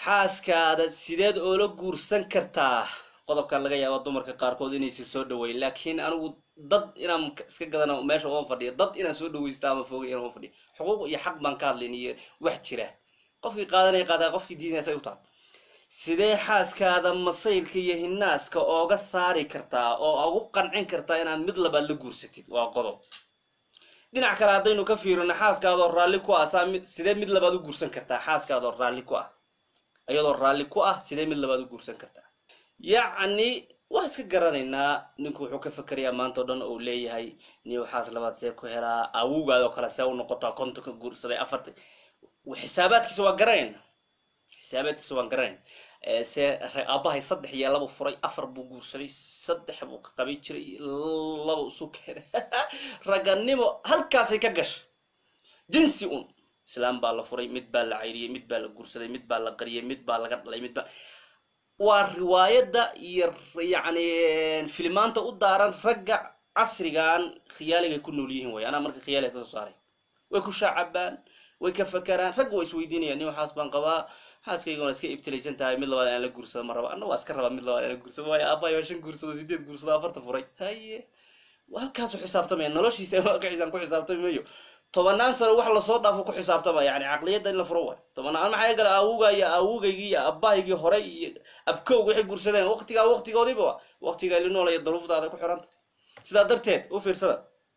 xaaskaada sideed oola guursan kartaa qodobkan laga yaaba dumarka qaarkood inaysan soo dhaweyn laakiin anigu dad inaan iska gadana meesha oan fadhiya dad inaan soo dhawaysta ama foogay inaan fadhiya xuquuq iyo xaq baan ka hadlayn iyo wax jira qofkii qaadanaya qaadaa qofkii diinaya say u tahay sidee xaaskaada masayrka iyo hinaaska ooga saari kartaa oo ugu qancin kartaa inaad mid labaad la guursatid waa qodob dhinac kale haddaynu ka fiirino xaaskaadoo raalli ku ah saa mid sidee mid labaad u guursan kartaa xaaskaadoo raalli ku ah iyadoo raalli ku ah sidee mid labaad u guursan kartaa yacni waa iska garanaynaa ninku wuxuu ka fakerayaa maanta o dhan uu leeyahay ni waxaas labaad see ku helaa awowgaadoo kale see u noqotaa kontonka guursaday afartan xisaabaadkiisa waa garanayna xisaabaadkiisa waan garanayna see aabahay saddex iyo laba furay afar buu guursaday saddex buu ka qaban jiray laba isu keenay raganimo halkaasay ka gashay jinsi un islaam baa la furay mid baa la cayriyey mid baa la guursaday mid baa la qariyay mid baa laga dhalay mid baa waa riwaayadda iyo yacni filimaanta u daaran ragga casrigan khiyaaligay ku nool yihiin way anaa marka khiyaaliga kasoo saaray way ku shaacabaan way ka fakeraan ragga waa isweydiinayaan nin waxaas baan qabaa xaaskayga waa iska ibtilaysan tahay mid labaad aan la guursado ma raba anna waa iska rabaa mid labaad aan la guursado waayo aabbahay waa shan guursado sideed guursado afarta furay haye halkaasu xisaabtamaya noloshiisa waaqicisaan ku xisaabtami mayo tobanaan sano wax lasoo dhaafo ku xisaabtama yani caqliyadda in la furo waay tobanaan maxaa gala aawuga iyo aawugaygii iyo abbahaygii hore iyo abkowg waxay guursadeen waqtigaa waqtigoodiiba wa waqtigaa linool iyo daruuftaada ku xiranta sidaa darteed u fiirsada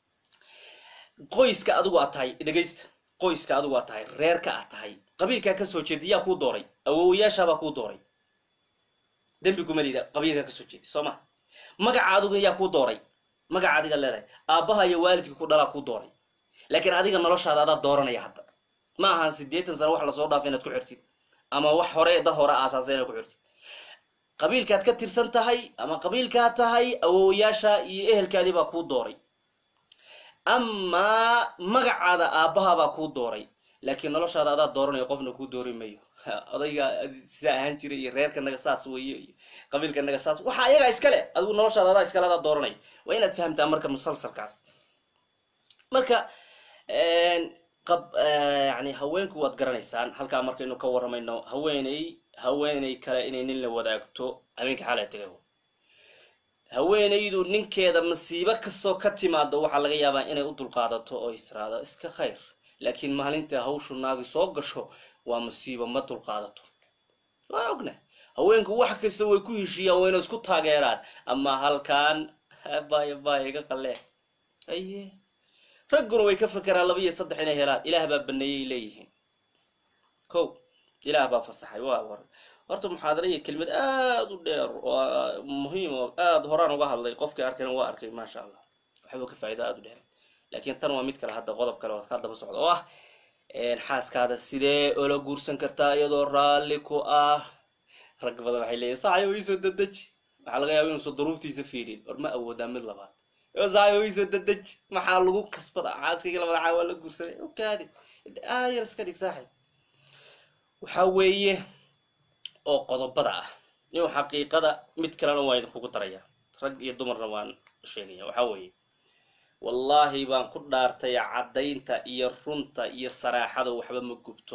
qoyska adigu aad tahay dhegaysta qoyska adigu aad tahay reerka aad tahay qabiilkaa kasoo jeeda yaa kuu dooray awowayaashaabaa kuu dooray dembi kumalida qabiilkaa kasoo jeeda soo ma magaca adigu yaa kuu dooray magaca adiga leedahay aabbaha iyo waalidka ku dhalaa kuu dooray laakiin adiga noloshaada adaa dooranaya hadda ma ahan siddeetan sano wax lasoo dhaafay inaad ku xirtid ama wax hore dad hore aasaasay inaad ku xirtid qabiilkaad ka tirsan tahay ama qabiilkaad tahay awowayaasha iyo ehelkaadii baa kuu dooray amaa magacaada aabbahabaa kuu dooray laakiin noloshaada adaa dooranaya qofna kuu doori mayo odayga sidaa ahaan jiray iyo reerka naga saas weeye iyo qabiilka naga saas waxa ayagaa iskale adigu noloshaada adaa iskale adaa dooranaya waa inaad fahamtaa marka musalsalkaas marka qab yani haweenku waad garanaysaan halkaa markaynu ka warramayno haweeney haweeney kale inay nin la wadaagto habeenka xaalaa tegago haweenaydu ninkeeda masiibo kastoo ka timaado waxaa laga yaabaa inay u dulqaadato oo israado iska khayr laakiin maalinta hawshu naagi soo gasho waa masiibo ma dulqaadato waa ogna haweenku wax kasta way ku heshiiyaan wayna isku taageeraan ama halkaan baya baya iga qalee aye ragguna way ka fakeraan laba iyo saddex inay helaan ilaah baa baneeyay leeyihiin ko ilaah baa fasaxay waa war horta muxaadara iyo kelmad aada u dheer oo muhiim oo aada horaan uga hadlay qofkii arkayna waa arkay maasha allah waxba ka faa'ido aada u dheer laakiin tan waa mid kale hadda qodob kale oo ka daba socda oo ah xaaskaada sidee ola guursan kartaa iyadoo raalli ku ah rag badan waxay leeyihin saxyo iisoo dadeji waxaa laga yaaba inuusan duruuftiisa fiirin or ma awoodaa mid labaad saxyo iisoo dadeji maxaa lagu kasbada xaaskayga labada caa waa la guursaday okaadi aayar iska dhig saaxib waxaa weeye oo qodobada ah nin xaqiiqada mid kalena waa idinkugu daraya rag iyo dumarna waan sheegaya waxaa weeye wallaahi baan ku dhaartay caddaynta iyo runta iyo saraaxada waxba ma gubto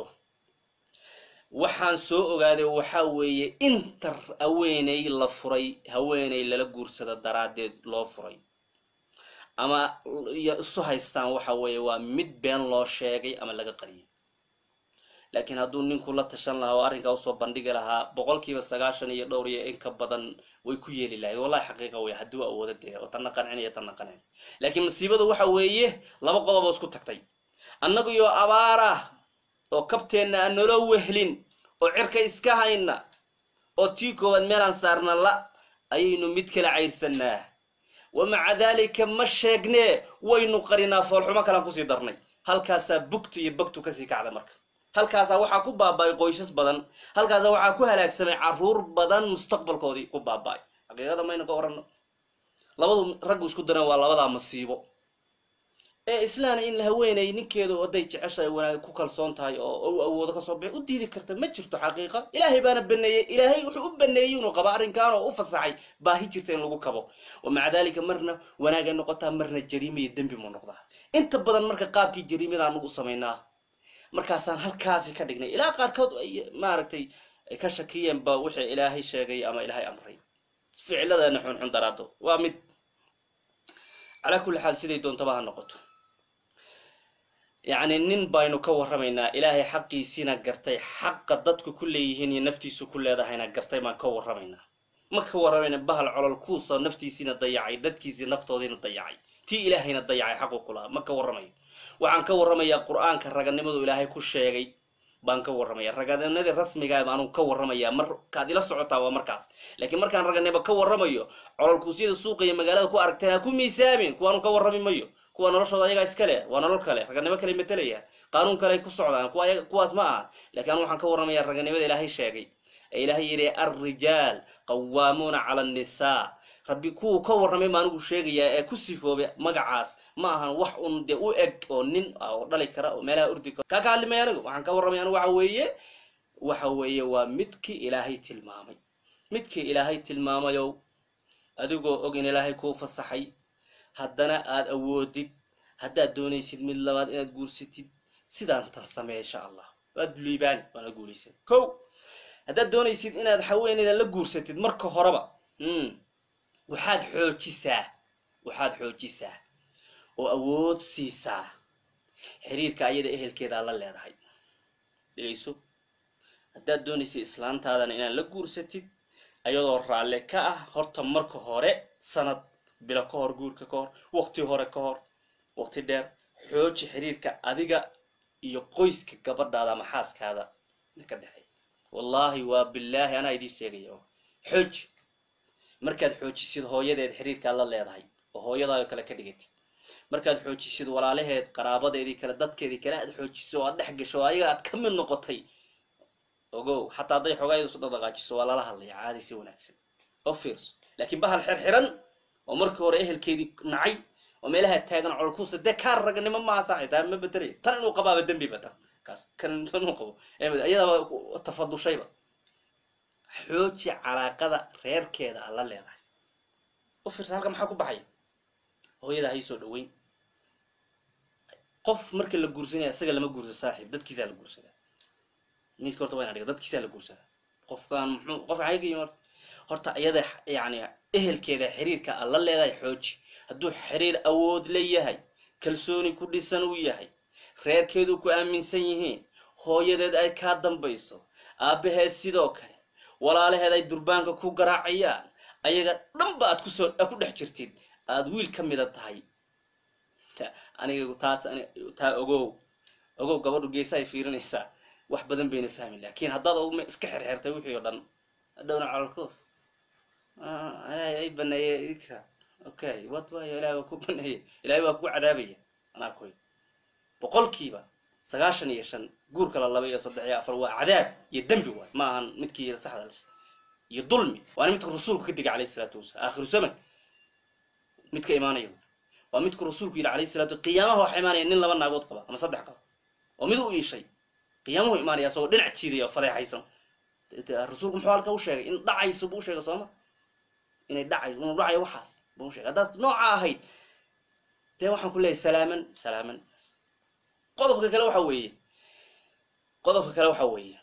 waxaan soo ogaaday waxaa weeye inta haweeney la furay haweeney lala guursada daraaddeed loo furay ama iyo isu haystaan waxa weeye waa mid been loo sheegay ama laga qariyay laakiin hadduu ninku la tashan lahaa oo arrinkaa usoo bandhigi lahaa boqolkiiba sagaashan iyo dhowr iyo in ka badan way ku yeeli lahayd wallahi xaqiiqa wey hadduu awooda dee oo tanna qancinaya tanna qancin laakiin masiibadu waxa weeye laba qodob oo isku tagtay annagu iyo abaarah oo kabteenna aan nolo wehlin oo cirka iska hayna oo tii koowaad meelaan saarna la ayaynu mid kala cayrsanaa wa maca daalika ma sheegnee waynu qarinaa foolxumo kalaan kusii darnay halkaasaa bugtu iyo bagtu kasii kacda marka halkaasaa waxaa ku baaba'ay qoysas badan halkaasaa waxaa ku halaagsamay caruur badan mustaqbalkoodii ku baaba'ay xaqiiqada maynu ka oranno labadu raggu isku daran waa labadaa masiibo ee islaana in haweenay ninkeedu hadday jeceshahay wanaag ku kalsoon tahay oo u awoodo kasoo bixi u diidi karta ma jirto xaqiiqa ilaahay baana baneeyey ilaahay wuxuu u baneeyey inuu qabo arrinkan oo u fasaxay baahi jirta in lagu kabo wa maca daalika marna wanaagay noqotaa marna jariima iyo dembi mu noqdaa inta badan marka qaabkii jariimada anagu u samaynaa markaasaan halkaasi ka dhignay ilaa qaarkood ay maaragtay ay ka shakiyeen ba wixii ilaahay sheegay ama ilaahay amray ficiladeena xunxun daraado waa mid calaa kulli xaal siday doontaba ha noqoto yacni nin baynu ka warramaynaa ilaahay xaqiisiina gartay xaqa dadku ku leeyihiin iyo naftiisu ku leedahayna gartay baan ka warramaynaa ma ka warramayna bahal colol kuusa naftiisiina dayacay dadkiisii naftoodiina dayacay tii ilaahayna dayacay xaqu ku lahaa ma ka warramayo waxaan ka warramayaa qur-aanka raganimadu ilaahay ku sheegay baan ka warramaya raganimadii rasmigaa baanu ka warramayaa markaad ila socotaa waa markaas laakiin markaan raganimo ka warramayo cololkuusyada suuqa iyo magaalada ku aragtay ha ku miisaamin kuwaanu ka warrami mayo kuwa noloshooda ayagaa iska leh waa nolol kale raganimo kale matelaya qaanuun kale ku socdaan kuwaas ma aha lakiin anu waxaan ka warramayaa raganimada ilaahay sheegay ee ilaahay yidhi alrijaal qawaamuuna cala annisaa rabbi kuwuu ka warramay ma anigu sheegayaa ee ku sifoobay magacaas ma ahan wax un dee u eg oo nin ah oo dhali kara oo meelaha urdi kara kaa ka hadlimaya anigu waxaan ka warramay anigu waxa weeye waxa weeye waa midkii ilaahay tilmaamay midkii ilaahay tilmaamayow adigoo og in ilaahay kuu fasaxay haddana aad awoodid haddaad doonaysid mid labaad inaad guursatid sidaan tan samee insha allah waad liibaani waana guulaysan ko haddaad doonaysid inaad haweeneyda la guursatid marka horeba waxaad xoojisaa waxaad xoojisaa oo awood siisaa xiriirka ayada ehelkeedaa la leedahay dhegayso haddaad doonaysid islaantaadana inaad la guursatid ayadoo raalle ka ah horta marka hore sanad bilo ka hor guurka ka hor waqti hore ka hor waqti dheer xooji xiriirka adiga iyo qoyska gabadhaada ama xaaskaada ka dhexeeya wallaahi waa bilaahi anaa idiin sheegaya xooji markaad xoojisid hooyadeed xiriirkaad la leedahay oo hooyadaao kale ka dhigatid markaad xoojisid walaalaheed qaraabadeedii kale dadkeedii kale aad xoojiso oo aad dhex gasho oo ayaga aad ka mid noqotay ogow xataa hadday xoogaayadu su dhaqdhaqaajiso waa lala hadlaya caadi si wanaagsan oo fiirso laakiin bahal xirxiran oo markii hore ehelkeedii nacay oo meelaha taagan colkuusa dee kaa raganimo maaha saaxi taa ma bedelaya tan inuu qabaaba dembiba tan kaas kan inuu qabo iyadaba tafadushayba xooji calaaqada reerkeeda a la leedahay u fiirsa halka maxaa ku baxaya hooyada hay soo dhaweyn qof marka la guursanaya isaga lama guursa saaxiib dadkiisaa la guursadaa miiska horta waa ina dhiga dadkiisaa la guursadaa qofkan muxuu qof maxay ka yimi horta horta iyada yacni ehelkeeda xiriirka a la leedahay xooji hadduu xiriir awood la yahay kalsooni ku dhisan uu yahay reerkeedu ku aaminsan yihiin hooyadeed ay kaa dambayso aabbaheed sidoo kale walaalaheed ay durbaanka ku garaacayaan ayaga dhanba aad kusoo aad ku dhex jirtid aad wiil ka mida tahay aniga taas taa ogow ogow gabadhu geesa ay fiirinaysaa wax badan bayna fahmi laakiin haddaad uma iska xirxirtay wixii oo dhan dhowna calolkoos ilaahay ay baneeye ikra okay wad waayo ilahay waa ku baneeye ilahay waa ku cadaabaya anaa koy boqolkiiba sagaashan iyo shan guur kala laba iyo saddex iyo afar waa cadaab iyo dembi waay ma ahan midkii saxda la iyo dulmi waana midka rasuulku ka digay alayhi salaatu wasalam aakhiru zaman midka imaanaya waa midku rasuulku yidhi alayhi salatu qiyaamaha waxa imaanaya nin laba naagood qaba ama saddex qaba oo mid u iishay qiyaamuhu imaanaya asagoo dhinac jiidaya oo fadeexaysan rasuulku muxuu halka u sheegay in dhacayso buu sheegay sooma inay dhacay inuu dhacayo waxaas buu sheegay haddaad nooca ahayd dee waxaan ku leeyahay salaaman salaaman qodobka kale waxa weeye qodobka kale waxa weeye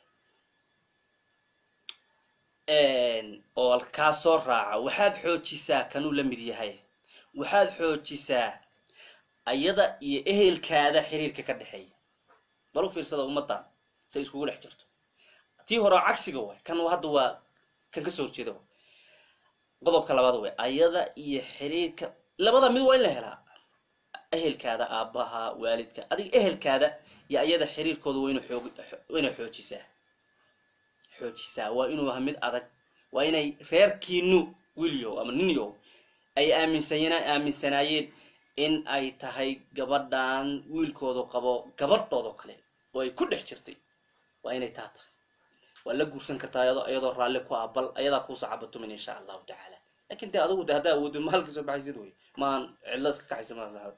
oo kaa soo raaca waxaad xoojisaa kanuu la mid yahay waxaad xoojisaa ayada iyo ehelkaada xiriirka ka dhexeeya bal u fiirsada ummaddan say iskugu dhex jirto tii hore cagsiga waay kan hadda waa kan kasoo horjeeda waay qodobka labaad way ayada iyo xiriirka labada mid waa in la helaa ehelkaada aabbaha waalidka adiga ehelkaada iyo ayada xiriirkooda waa inuu xoog waa inay xoojisaa xoojisaa waa inuu aha mid adag waa inay reerkiinu wiilyow ama ninyow ay aaminsan aaminsanaayeen in ay tahay gabadhan wiilkoodu qabo gabadhoodoo kale oo ay ku dhex jirtay waa inay taa tahay waa la guursan kartaa iyadoo raalli ku ah bal ayadaa kuusa cabatumin insha allahu tacaala lakin de adugu de haddaa awoodin mahalka soo baxaysid wey maan cidlo iska kaxaysa maa saxaab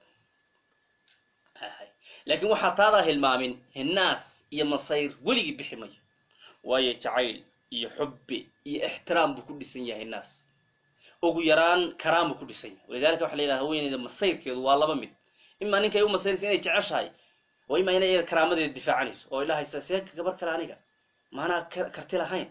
laakiin waxaa taadaa hilmaamin hinaas iyo masayr weligii bixi mayo waayo jacayl iyo xubbi iyo ixtiraam buu ku dhisan yahay naas ugu yaraan karaam buu ku dhisan yahay walidalika waxa la yidhaha haweeneyda masayrkeedu waa laba mid imaa ninkay u masayraysa inay jeceshahay oo imaa inay iyada karaamadeeda difaacanayso oo ilahaysa see gabar kale aniga maanaa karti lahayn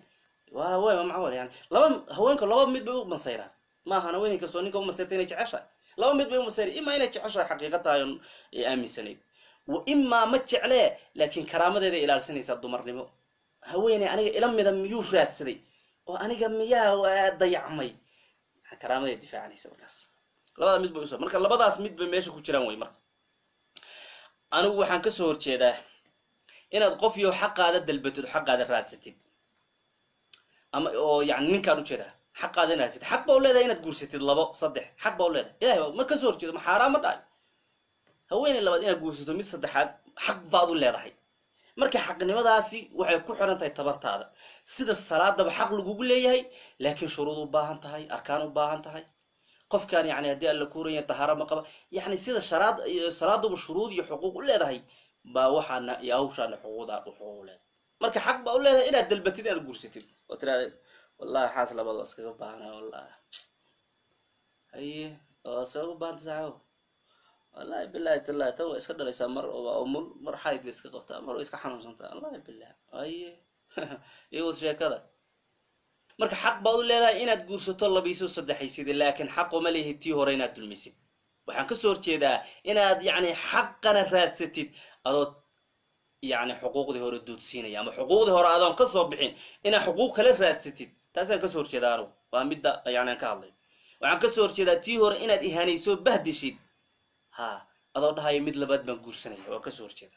waa way ma macawal yani laba haweenka laba mid bay u masayraan maahan haweeney kastoo ninka u masayrta inay jeceshahay laba mid bay u masayray imaa inay jeceshahay xaqiiqa tahay oon aaminsanayd wa imaa ma jeclee laakiin karaamadeeda ilaalsanaysaa dumarnimo haweeney aniga ila mida miyuu raadsaday oo aniga miyaa dayacmay karaamadeeda difaacanaysa markaas labada mid bay uso marka labadaas mid bay meesha ku jiraan way marka anigu waxaan kasoo horjeedaa inaad qof yo xaqaada dalbatid oo xaqaada raadsatid ama oo yani ninkaan ujeedaa xaqaada in raadsatid xaq baa u leedahay inaad guursatid labo saddex xaq baa u leedahay ilahay ba ma kasoo horjeedo ma xaaraan ma dhahay haweeney labaad inaad guursato mid saddexaad xaq baad u leedahay marka xaqnimadaasi waxay ku xiran tahay tabartaada sida salaadaba xaq lagugu leeyahay laakiin shuruud u baahan tahay arkaan u baahan tahay qofkan yani haddii alla kuuranya tahaara ma qaba yani sida sharaad salaaduba shuruud iyo xuquuq u leedahay baa waxaana iyo hawshaana xuquuqda xuquuq u leedahay marka xaq baa u leedahay inaad dalbatid inaad guursatid oo tiraada wallahi xaas labada waa iskaga baahna wallahi haye oo iskaga baahanta saaxo wallahi bilahi tallahi tan waa iska dhalaysaa mar waa umul mar xayd bay iska qabtaa mar waa iska xanuunsantaa wallahi bilah haye iyo sheekada marka xaq baad u leedahay inaad guursato labiiso saddexaysid laakiin xaquma lehi tii hore inaad dulmisid waxaan kasoo horjeedaa inaad yani xaqana raadsatid adoo yani xuquuqdii hore duudsiinaya ama xuquuqdii hore adoon kasoo bixin inaad xuquuq kala raadsatid taasaan kasoo horjeedaa anugu waa midda yani aan ka hadlay waxaan kasoo horjeedaa tii hore inaad ihaanayso bahdishid ha adoo dhahaya mid labaad baan guursanaya waa kasoo horjeedaa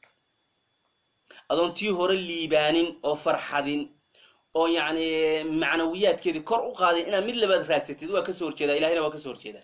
adoon tii hore liibaanin oo farxadin oo yani macnawiyaadkeedii kor u qaaday inaad mid labaad raadsatid waa kasoo horjeedaa ilahina waa kasoo horjeedaa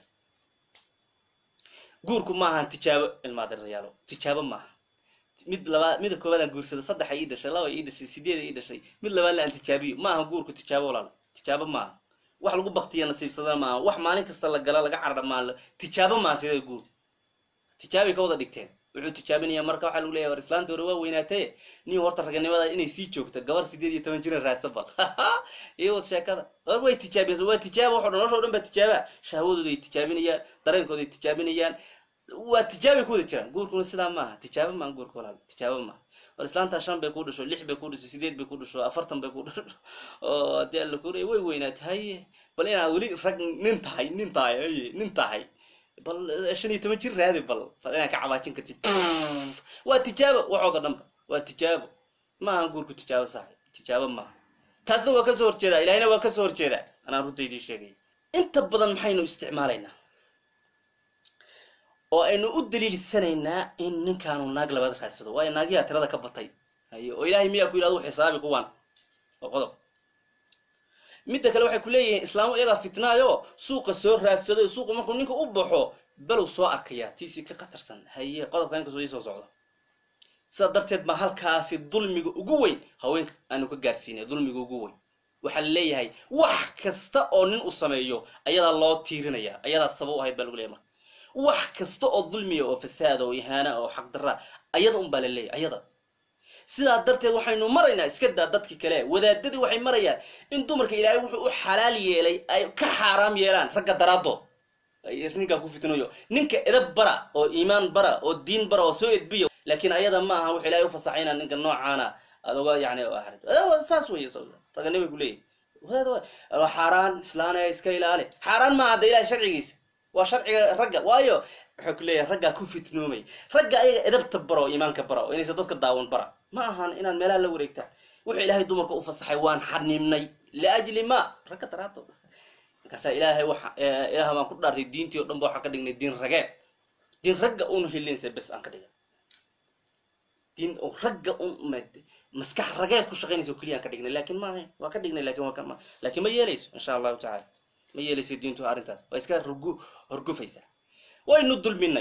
guurku maahan tijaabo ilmaadarayaalo tijaabo maaha mid labaa mida koobaadaan guursada saddexa ii dhashay laba ii dhashay sideeda ii dhashay mid labaadna aan tijaabiyo maaha guurku tijaabo walaal tijaabo maaha wax lagu baktiya nasiibsadana maaha wax maalin kasta la gala laga cardha maa tijaabo maaha sidee guur tijaabay ka wada dhigteen wuxuu tijaabinaya marka waxaa lagu leeyahy war islaanta hore waa weynaatee nin horta raganimada inay sii joogto gabar sideed iyo toban jira raadsa bal iyo wad sheekada war way tijaabiyas waa tijaaba waxo dhan nolosha o dhan baa tijaaba shahwadooda ay tijaabinayaan dareenkooda ay tijaabinayaan waa tijaabay ku wada jiraan guurkuna sidaa maaha tijaabo maaha guurka walaal tijaabo maaha war islaantaa shan bay ku dhasho lix bay ku dhasho sideed bay ku dhasho afartan bay ku dhasho oo haddii alla kuuraya way weynaata haye bal inaad weli rag nin tahay nin tahay haye nin tahay bal shan iyo toban jir raadi bal bal inaad ka cabaajin kartid waa tijaabo waxooda dhanba waa tijaabo maaha guurku tijaabo sax tijaabo maaha taasna waa kasoo horjeedaa ilahina waa kasoo horjeedaa anaan runta idiin sheegay inta badan maxaynu isticmaalaynaa oo aynu u daliilsanaynaa in ninkaanu naag labaad raadsado waayo naagyaha tirada ka batay haye oo ilaahay miyaa ku yidhahdo u xisaabi kuwaan oo qodob midda kale waxay ku leeyihiin islaamu iyadaa fitnaayo suuqa soo raadsado suuqa markuu ninka u baxo balow soo arkaya tiisii ka khatarsan haye qodobka inkastoo ii soo socdo sidaa darteed baa halkaasi dulmiga ugu weyn haweenka aanu ka gaarsiinay dulmiga ugu weyn waxaa la leeyahay wax kasta oo nin u sameeyo ayadaa loo tiirinaya ayadaa sabab u ahayd baa lagu leeyahy marka wax kasta oo dulmiya oo fasaada oo ihaana oo xaqdarra ayada un baa la leeyahy ayada sidaa darteed waxaynu maraynaa iska daa dadkii kale wadaadadii waxay marayaan in dumarka ilaahay wuxuu u xalaal yeelay ay ka xaaraam yeelaan ragga daraadood ninkaa ku fitnayo ninka edab bara oo iimaan bara oo diin bara oo soo edbiya laakiin ayada ma aha wuxuu ilahay u fasaxayna ninka noocaana aad oga yani saas wey raganimay ku leeyahy wadaad xaaraan islaane iska ilaali xaaraan maaha hadda ilahay sharcigiisa waa sharciga ragga waayo waxay ku leeyahay raggaa ku fitnoomay ragga ayaga edabta bara oo iimaanka bara oo inaysa dadka daawan bara ma ahan inaad meelaha la wareegtaan wuxuu ilaahay dumarka u fasaxay waan xanimnay liajli ma ragga daraato markaasaa ilaahay waxa ilaah baan ku dhaartay diintii o dhan ba waxaan ka dhignay diin rageed diin ragga una helinaysa bes aan ka dhigay diin oo ragga un maskax rageed ku shaqaynaysa oo keliya aan ka dhignay lakin maaha waa ka dhignay lakin waa lakin ma yeelayso insha allahu tacala ma yeelayso diintu arrintaas waa iska horgu horgufaysaa waynu dulminay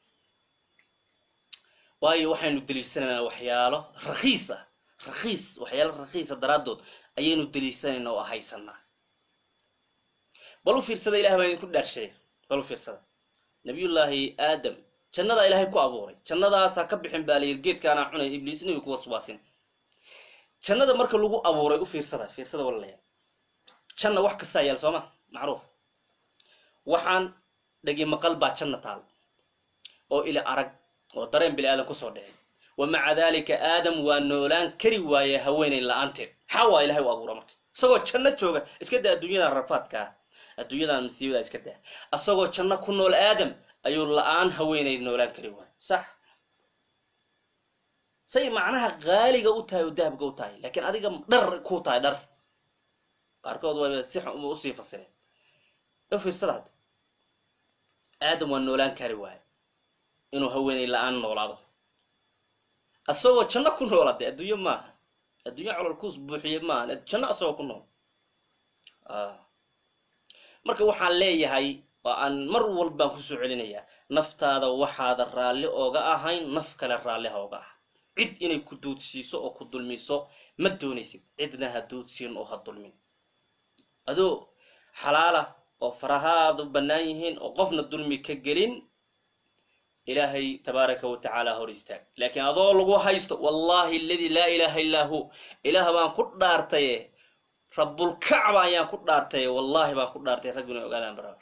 waayo waxaynu daliilsanaynaa waxyaalo rakiis ah rakiis waxyaalo rakiisa daraaddood ayaynu daliilsanaynaa oo haysanaa bal u fiirsada ilah baa idinku dhaarsheey bal u fiirsada nabiyullaahi aadam jannadaa ilaahay ku abuuray jannadaasaa ka bixin baa layiri geedkaanaa cunay ibliisna way ku waswaasin jannada marka lagu abuuray u fiirsada fiirsada walalayaa janna wax kastaa yaal sooma macruuf waxaan dhegi maqal baa janna taal oo ila arag oo dareen bini aadan kusoo dhicin wa maca dalika aadam waa noolaan kari waaye haweenay la-aanteed xawaa ilahay u abuura marka isagoo janno jooga iska daa adduunyadan rafaadka ah adduunyadan masiibada iska daa asagoo janno ku nool aadam ayuu la-aan haweenayd noolaan kari waay sax say macnaha qaaliga u tahay oo dahabka u tahay laakiin adiga dhar ku tahay dhar qaarkood wayba si xun usii fasireen u fiirsada hadda aadam waa noolaan kari waayo inuu haweenay la-aan noolaado asagoo janno ku noolade adduunyo maaha adduunyo cololkuus buuxiye maaha janno asagoo ku nool marka waxaan leeyahay oo aan mar walbaan kusoo celinayaa naftaada waxaada raalli ooga ahayn naf kale raalli ha oga ah cid inay ku duudsiiso oo ku dulmiso ma doonaysid cidna ha duudsiin oo ha dulmin adoo xalaala oo farahaadu bannaan yihiin oo qofna dulmi ka gelin ilaahay tabaaraka wa tacaala hor istaag laakiin adoo lagu haysto wallahi aladii laa ilaaha illaa hu ilaah baan ku dhaartaye rabbulkacba ayaan ku dhaartaye wallahi baan ku dhaartay raggu inay ogaadaan bara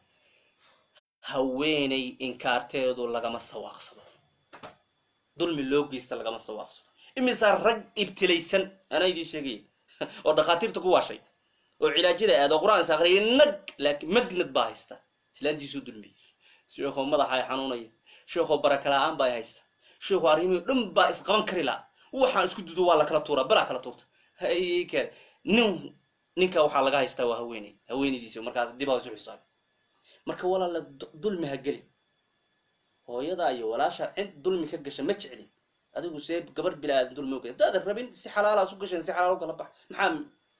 haweenay inkaarteedu lagama sawaaqsado dulmi loo geysta lagama sawaaqsado imisaa rag ibtilaysan anaa idiin sheegaya oo dhakhaatiirta ku waashay oo cilaajyada aad oo qur-aan is aqriyay nag laakiin magnad baa haysta islaantiisuu dulmiyey sheekoo madaxa ay xanuunaya sheekoo baraka la-aan baa haysta sheekoo arrimihii dhan baa isqaban kari laa waxaan isku dudo waa la kala tuuraa balaa kala tuurta hayke nin ninka waxaa laga haystaa waa haweeney haweenaydiisi markaas dib aa isu xisaabi marka walaala dulmi ha gelin hooyada iyo walaasha cid dulmi ka gasha ma jecli adigu see gabar bilaadan dulmi uga hadaadan rabin si xalaala isu gasheen si xalaal ukala bax maxaa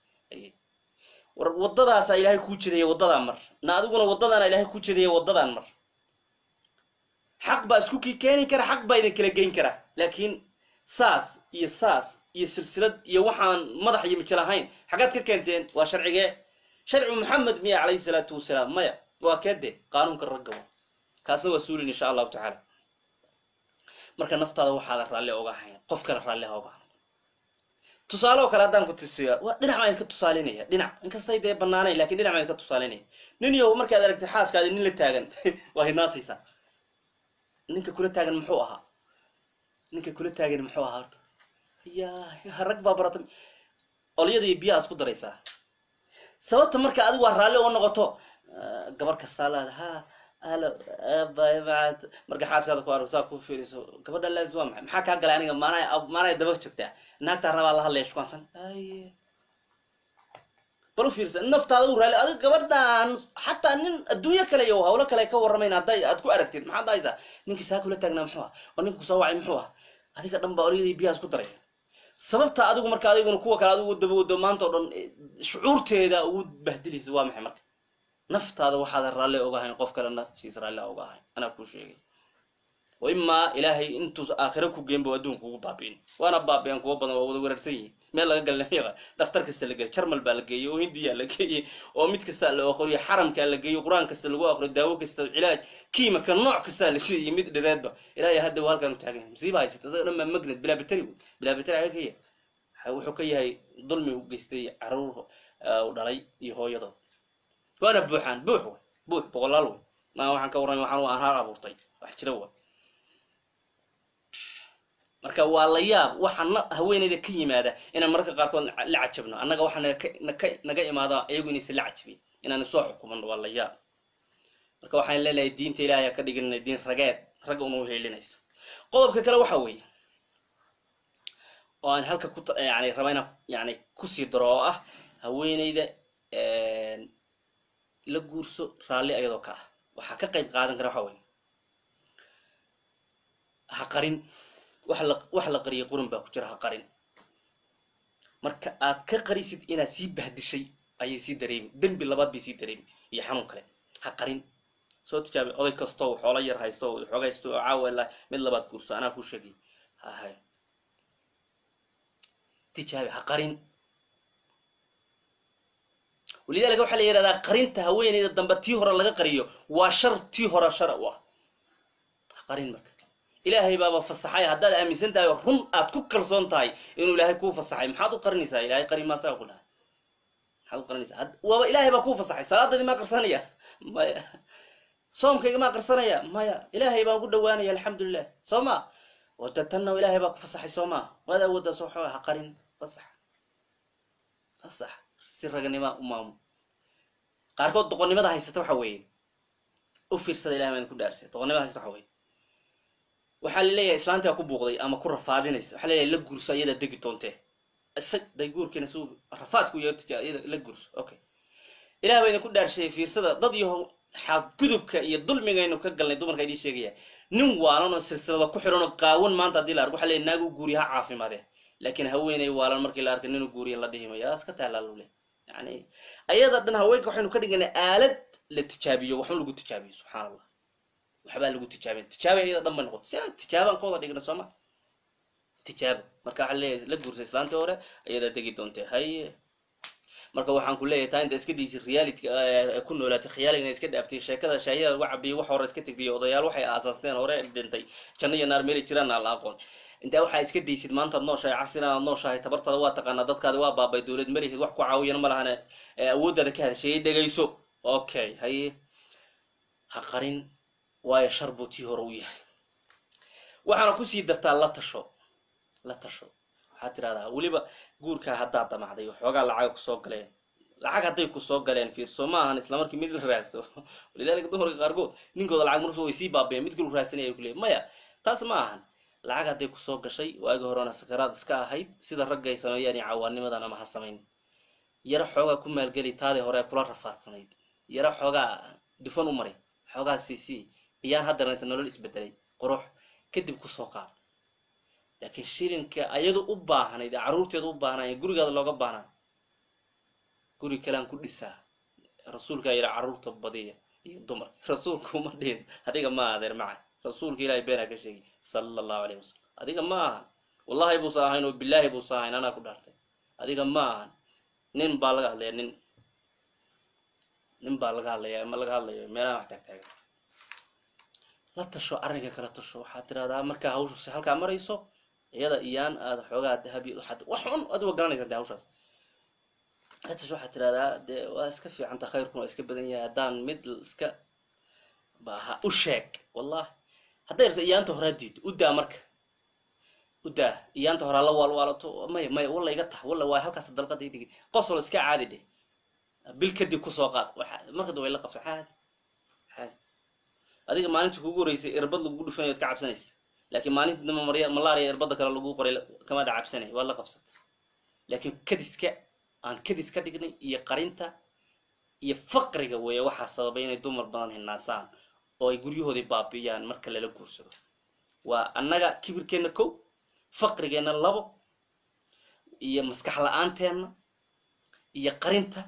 war waddadaasaa ilaahay kuu jedaya waddadaa mar na adiguna waddadaana ilaahay kuu jedaya waddadaan mar xaq baa isku kii keeni kara xaq baa idin kala geyn kara laakiin saas iyo saas iyo silsilad iyo waxaan madax iyo mijil ahayn xaggaad ka keenteen waa sharcigee sharci maxamed miya calayhi salaatu wasalaam maya waa keede qaanuunka raggabo kaasna waa suulin insha allahu tacaala marka naftaada waxaada raalli oga ahayn qof kale raalli ha oga tusaale oo kale haddaan ku tusiya waa dhinac baan idinka tusaalinaya dhinac inkastay dee banaanayn lakin dhinac baan idinka tusaalinaya nin yow markaad aragtay xaaskaadi nin la taagan waa hinaasaysaa ninka kula taagan muxuu ahaa ninka kula taagan muxuu ahaa horta ya rag baa barata olyada iyo biyaha isku daraysaa sababta marka adigu waa raalli oo noqoto gabar kastaa laada ha alo abaybaad marka xaaskaada ku arag saa ku fiiriso gabadha laadis waa maxay maxaa kaa galay aniga maanaa maanay daba joogtaa naagtaa rabaa la hadlaya shukaansan aye bal u fiirsa naftaada u raali adiga gabadhan xataa nin adduunyo kale iyo hawlo kale ka warramayn hadday aad ku aragtid maxaad dhahaysaa ninkii saa kula taagnaa muxuu ah oo ninka kusoo wacay muxuu ah adiga dhan baa olyadii biyaha isku daray sababta adigu marka adiguna kuwa kale adigu daba wado maanta o dhan shucuurteeda ugu bahdilaysa waa maxay marka naftaada waxaadan raalli ogahayn qof kale nafsiisa raalli oga ahayn anaa kuu sheegay wa imaa ilaahay intuus aakhiro ku geenba adduunka ugu baabi'in waana baabi'an kuwa badan waa wada weerarsan yihin meel laga galna miiqa dhakhtar kasta la geeyey jarmal baa la geeyey oo hindiya la geeyey oo mid kasta la aqriyo xaramkaa la geeyo qur-aan kasta lagu aqriyo daawo kasta cilaaj kiimaka nooc kastaa la siiyey mid dhireedba ilaahay hadda waa halkaan u taagan yahay masiiba haysata isaga dhan baa magnad bilaa bateri wey bilaa bateri aga ka yahay wuxuu ka yahay dulmi u geystay caruur u dhalay iyo hooyadood waana buuxaan buux wey buux boqolaal wey maa waxaan ka warramay waxaan aan haar abuurtay wax jira wa marka waa la yaab waxa na haweeneyda ka yimaada inaan mararka qaarkood la cajabno annaga waxaa naka naga imaada iyagu inaysan la cajabin inaan soo xukumano waa la yaab marka waxaan leenahay diinta ilaahay ka dhiganana diin rageed ragga una uheelinaysa qodobka kale waxa weeye oo aan halka ku yani raba inaan yani kusii daro oo ah haweeneyda la guurso raalli ayadoo ka ah waxaa ka qayb qaadan kara waxa weye ha qarin wax la wax la qariyay qurun baa ku jira ha qarin marka aad ka qarisid inaad sii bahdishay ayay sii dareemi dembi labaad bay sii dareemi iyo xanuun kale ha qarin soo tijaabi oday kastoo xoolo yar haysto xoogaysto oo caawa la mid labaad guurso anaa kuu sheegay hahay tijaabi ha qarin walidaalika waxaa la yidhahdaa qarinta haweeneyda dambe tii hore laga qariyo waa shar tii hore shar u ah ha qarin marka ilaahay baaba fasaxay haddaad aaminsan tahay oo run aad ku kalsoon tahay inuu ilaahay kuu fasaxay maxaad u qarinaysaa ilahay qari maasaa ku dhahay maxaad u qarinaysaa waaba ilaahay baa kuu fasaxay salaadadii maa qarsanaya maya soomkayga maa qarsanaya maya ilaahay baan ku dhawaanaya alxamdulilah soo ma wada tanna ilaahay baa ku fasaxay soo maa waad awoodaa soo xooga ha qarin fasax fasax si raganima u maamul qaarkood doqonnimada haysata waxa weeye u fiirsada ilahi maan ku dhaarsay doqonnimada haysata waxa weye waxaa laleeyahay islaantaa ku buuqday ama ku rafaadinaysa waxaa laleeyahay la gurso ayadaa degi doontee isag day guurkiina su rafaadku yada la gurso okay ilah bayna ku dhaarshay fiirsada dad iyo xadgudubka iyo dulmigaynu ka galnay dumarka idiin sheegaya nin waalan oo silsilada ku xiran oo qaawan maanta haddii la arko waxa leeyahy naag u guuriya ha caafimaadee laakiin haweenay waalan markii la arkay ninu guuriya la dhihi mayo iska taalaalule yani ayada dhan haweenka waxaynu ka dhiganay aalad la tijaabiyo waxba lagu tijaabiyo subxaan allah waxbaa lagu tijaabin tijaaba iyada dhan bay noqota si aan tijaabaan ka wada dhigna sooma tijaaba marka waxaa leeyahay la guursay islaantii hore ayadaa degi doontee haye marka waxaan ku leeyahay taa inta iska diisay reality ku noolaatay khiyaaliga iska dhaaftay sheekada shaahiyada lagu cabiyay wax hore iska tegdiyo odayaal waxay aasaasteen hore dhintay janno iyo naar meeli jiraan aan la aqoon intaa waxaa iska daysid maantaad nooshahay casina aad nooshahay tabartaada waa taqaanaa dadkaadi waa baabay dowlad malihid wax ku caawiyana ma lahane awooddaada ka hadasheeyay dhegayso okay haye ha qarin waayo shar buu tii hore u yahay waxaana kusii dartaa la tasho la tasho waxaad tirahdaa weliba guurkaa haddaad damacday waxoogaa lacaga kusoo galeen lacag hadday kusoo galeen fiirso ma ahan isla markii mid la raadso walidaalika dumarka qaarkood ninkooda lacag markuu way sii baabeen mid kalu raadsanaya ku leey maya taas ma ahan lacag hadday kusoo gashay waagi horena sakaraad iska ahayd sida ragga ay sameeyaan iyo cawaanimadan ama ha samayn yaro xoogaa ku maalgeli taadii hore kula rafaadsanayd yaro xoogaa dufan u mari xoogaa cc iyaan haddana inta nolol isbedelay qurux kadib kusoo qaad laakiin shilinka ayadu u baahnayd ee carruurteeda u baahnay ee gurigaada looga baahnaa guri kalean ku dhisaa rasuulkaa yidha carruurta badiya iyo dumar rasuulku uma dhihin adiga ma adeer maca rasuulka ilahay beenaa ka sheegay sala allahu alayh wasalam adiga ma ahan wallahi buusa ahayn oo bilaahi buusa ahayn anaa ku dhaartay adiga ma ahan nin baa laga hadlaya nin nin baa laga hadlaya ma laga hadlayo meelaha wax taagtaagan la tasho arrinka kala tasho waxaad tirahdaa markaa hawshu si halkaa marayso iyada iyaan aad xoogaa dahabi waxaad wax un adigo garanaysa de hawshaas la tasho waxaad tirahdaa dee waa iska fiicanta khayrkuna waa iska badan yahay haddaan mid iska baha u sheeg wallahi hadday rabto iyaanta horaa diido u daa marka u daa iyaanta horaa la waalwaalato maya maya walla iga tax walla waa halkaas dalqada idigi qosolo iska caadi dheh bil kadib kusoo qaad marka da way la qabsa caadi caadi adiga maalinta kugu horeysay irbad lagugu dhufanayo ad ka cabsanaysa laakiin maalinta damba marya malaria irbadda kale lagu qoray kamaada cabsanay waad la qabsatay laakiin kadiska aan kadis ka dhignay iyo qarinta iyo faqriga weeye waxaa sababay inay dumar badan hinaasaan oo ay guryahoodii baabi'iyaan marka lala guursado waa annaga kibirkeenna kow faqrigeenna labo iyo maskax la-aanteena iyo qarinta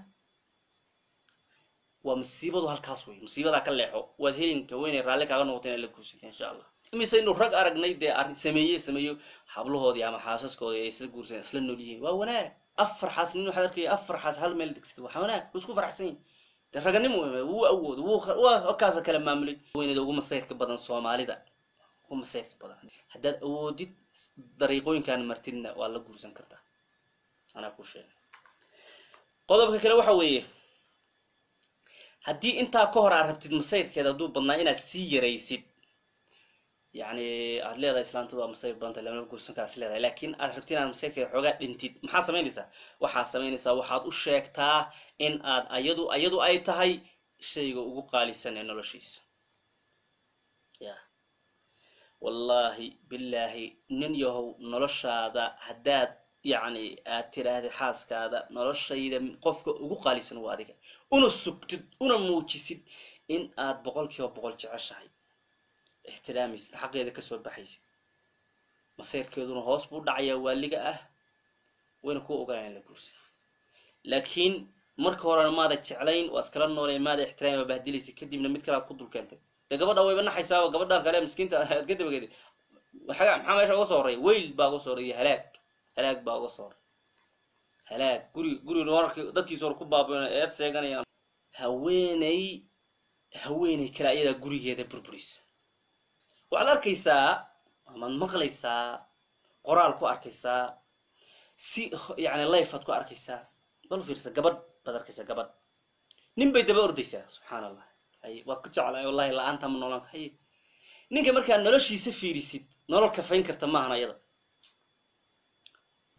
waa masiibadu halkaas wey masiibadaa ka leexo waad helinka weynay raalli kaaga noqota inay la guursata insha allah imise inu rag aragnay dee arrin sameeye sameeyo hablahoodii ama xaasaskoodii ay isla guursadeen isla nool yihiin waa wanaag afar xaas nin waxaad arkaya afar xaas hal meel degsada waa wanaag wuu isku faraxsan yahi dee raganimo wuu awoodo wuu kaasa kala maamulay weynada ugu masayrka badan soomaalida ugu masayrka badan haddaad awoodid dariiqooyinkaan martidna waa la guursan kartaa anaa ku sheegay qodobka kale waxa weeye haddii intaa ka hor aad rabtid masayrkeeda hadduu badnaa inaad sii yaraysid yani aad leedahay islaantadu waa masayr badanta lama guursan kaas leedahay laakiin aad rabtid inaad masayrkeeda xoogaa dhintid maxaa samaynaysaa waxaad samaynaysaa waxaad u sheegtaa in aad ayadu ayadu ay tahay shayga ugu qaalisan ee noloshiisa ya wallaahi bilaahi nin yahow noloshaada haddaad yacni aad tiraahday xaaskaada noloshayda qofka ugu qaalisan waa adiga una sugtid una muujisid in aad boqol kiiba boqol jeceshahay ixtiraamaysid xaqeeda kasoo baxaysid masayrkeeduna hoos buu dhacayaa waaliga ah wayna kuwa ogolaan in la guursid laakiin marka horena maada jeclayn waa iskala noolay maada ixtiraam waa bahdilaysa kadibna mid kale aad ku dul keentay dee gabadha wayba naxaysaaba gabadhan kale miskiinta aad ka dabageeda maxaa maxaa meesha uga soo horray weyl baa uga soo horray halaag halaag baa uga soo horray halaag guri guri wararki dadkiisa hor ku baabayn eed sheeganayaan haweeney haweeney kale ayadaa gurigeeda burburisa waxaad arkaysaa amaad maqlaysaa qoraal ku arkaysaa si yani lifead ku arkaysaa bal fiirsa gabadh baad arkaysaa gabadh nin bay daba ordaysaa subxaan allah hay waa ku jeclahay wallahi la-aanta ma noolaan hay ninka markaad noloshiisa fiirisid nolol kafayn karta maahan ayada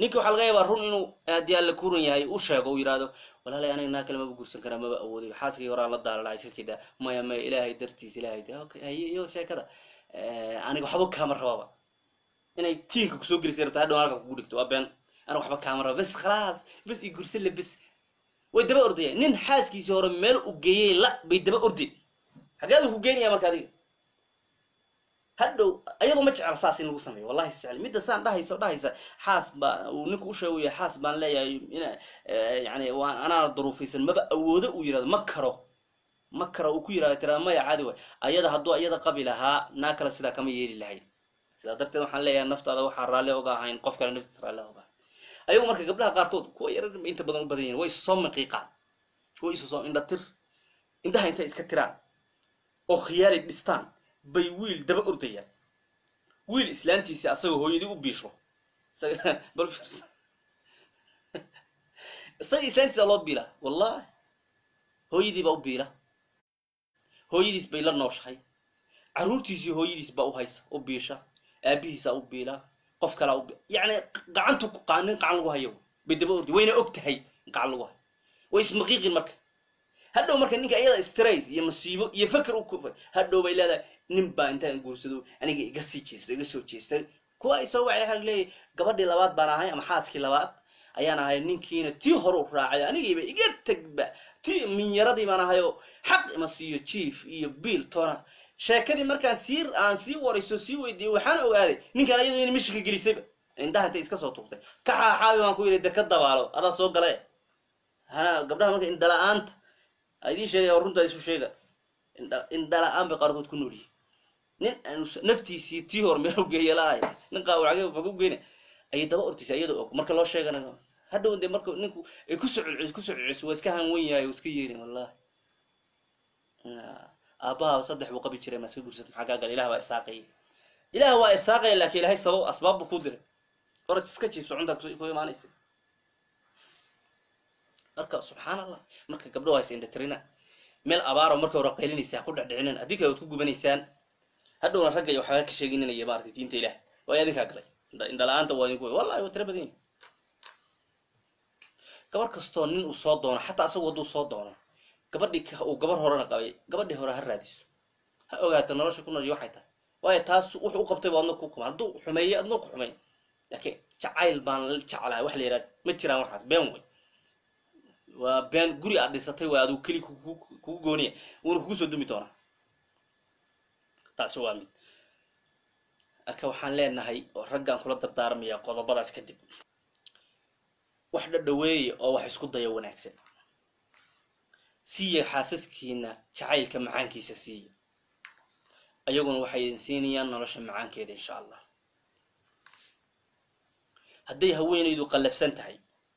ninki waxaa laga yaabaa run inuu haddii alla ku run yahay u sheego uu yidhaahdo walaalay aniga naa kale maba guursan karaa maba awooday xaaskii horaan la daalala iska kidaa maya maya ilaahay dartiis ilaahay okay haye iyo sheekada aniga waxba kaama rababa inay tiinka kusoo gelisay rabta hadhow halka kugu dhigto waa been aniga waxba kaama raba bes khalaas bes i guursan le bes way daba ordayaan nin xaaskiisii hore meel u geeyey la bay daba ordi xageedu ku geenaya marka adiga hadhow ayadoo ma jecla saas in lagu sameeyo wallahi isjecel midda saan dhahaysa dhahaysa xaas baa uu ninku u sheegaya xaas baan leeyahay ina yani waan anaana duruufaysan maba awoodo uu yirahdo ma karo ma karo uu ku yirahdo tiraa maya caadi way ayada hadduu ayada qabi lahaa naa kale sidaa kama yeeli lahayn sidaa darteed waxaan leeyahay naftaada waxaa raalli oga ahayn qof kale naftiisa raalli oga ahayn ayagu marka gabdhaha qaarkood kuwa yarar inta badan u badan yihin way isu soo maqiiqaan way isu soo indha tir indhaha intay iska tiraan oo khiyaali dhistaan bay wiil daba ordayaan wiil islaantiisi asagoo hooyadii u biisho bal fiirsa isaga islaantiisa loo biila wallahi hooyadii baa u biila hooyadiis bay la nooshahay carruurtiisii hooyadiis baa u haysa u biisha aabihiisa u biila qof kalaa u yani gacantu nin qacan lagu hayo bay daba ordi wayna og tahay gacan lagu hayo way ismaqiiqin marka hadhow marka ninka iyada strays iyo masiibo iyo faker u hadhow bay leedahay nin baa intaan guursado aniga iga sii jeesta iga soo jeestay kuwa ay soo wacay waxaa leeyahy gabadhii labaad baan ahay ama xaaskii labaad ayaan ahay ninkiina tii hore u raacay anigiiba iga tegba tii minyaradii baan ahayoo xaq ima siiyo jief iyo biil tona sheekadii markaan sii aan sii warayso sii weydiiyey waxaan ogaaday ninkaan iyadoo ina mishika gelisayba indhaha intay iska soo tuurtay ka xaaxaabi baan ku yidhi de ka dabaalo adaa soo gale ha gabdhaha marka indala-aanta idiin sheegaya runtaa isu sheega indhala-aan bay qaarkood ku noolyihin nin aanu naftiisii tii hor meel geeya la-ahay nin qaawacage mag u geyna ayay daba ortaysa iyadoo og marka loo sheegana hadhow de marka ninku ay kusoo celcelis kusoo celcelis waa iska hanwen yahay oo iska yeerin wallahi aabbaha saddex buu qabi jiray ma iska gursat maxaa kaa gala ilah baa isaaqaya ilaah waa isaaqaya laakiin ilahay sabab asbaab buu ku diray oraj iska jiibso cuntaa ku imaanaysa marka subxaan allah marka gabdho haysa indhatirina meel abaaro marka hore qaylinaysaa ku dhecdhicinin haddii kale waad ku gubanaysaan hadhowna ragga iyo waxbaa ka sheeginanaya maarata diinta ilaah waa adinkaa galay indhala-aanta waa idinku wallahi waa tira badan yihin gabar kastoo nin uu soo doono xataa asagu hadduu soo doono gabadhii uu gabar horena qabay gabadhii hore ha raadiso ha ogaato nolosha ku noolshay waxay tahay waayo taas wuxuu u qabtay baa adna ku kuman hadduu xumeeyey adna ku xumeyn laakiin jacayl baan la jeclahay wax la yidhaha ma jiraan waxaas been wey waa been guri aad dhisatay waa aduu keli kugu gooniya wuuna kugu soo dumi doonaa taasi waa mid marka waxaan leenahay oo raggaan kula dardaarmaya qodobadaas kadib wax dhadhaweeya oo wax isku daya wanaagsan siiya xaasaskiina jacaylka macaankiisa siiya ayaguna waxay idin siinayaan nolosha macaankeeda insha allah hadday haweenaydu qallafsan tahay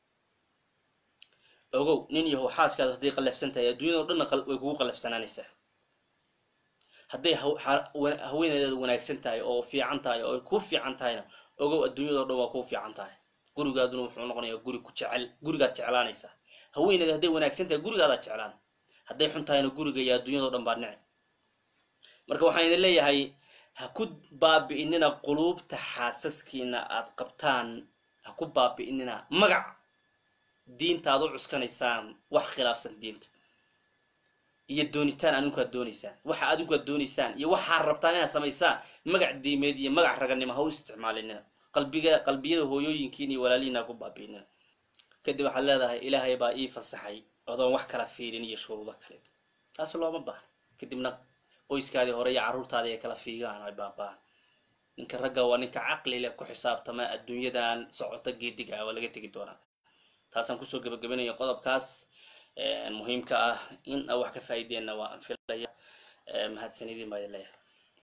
ogow nin yahow xaaskaadu hadday qallafsan tahay adduunyado dhanna way kugu qallafsanaanaysaa hadday haweenaydaadu wanaagsan tahay oo fiican tahay oo ay kuu fiican tahayna ogow adduunyadao dhan waa kuu fiican tahay gurigaaduna wuxuu noqonayaa guri ku jecel gurigaad jeclaanaysaa haweenayda hadday wanaagsan tahay gurigaadaa jeclaan hadday xun tahayna guriga iyo adduunyadao dhan baa nici marka waxaan idin leeyahay ha ku baabi'inina quluubta xaasaskiina aad qabtaan ha ku baabi'inina magac diinta aad u cuskanaysaan wax khilaafsan diinta iyo doonitaan adinkuaad doonaysaan waxa adinkuaad doonaysaan iyo waxaad rabtaan inaad samaysaan magac diimeed iyo magac raganimo ha u isticmaalinina qalbiga qalbiyada hooyooyinkiina iyo walaalihiina ha ku baabi'inina kadib waxaad leedahay ilaahay baa ii fasaxay odoon wax kala fiirin iyo shuruudo kale taas looma baahna kadibna qoyskaadii hore iyo carruurtaadii ay kala fiigaan ay baaba'aan ninka ragga waa ninka caqli leh ku xisaabtama adduunyadan socota geediga ah waa laga tegi doonaa taasaan kusoo gebagabanaya qodobkaas muhiimka ah in a wax ka faa'iideenna waa anfilaya mahadsanidin baa idin leeyahay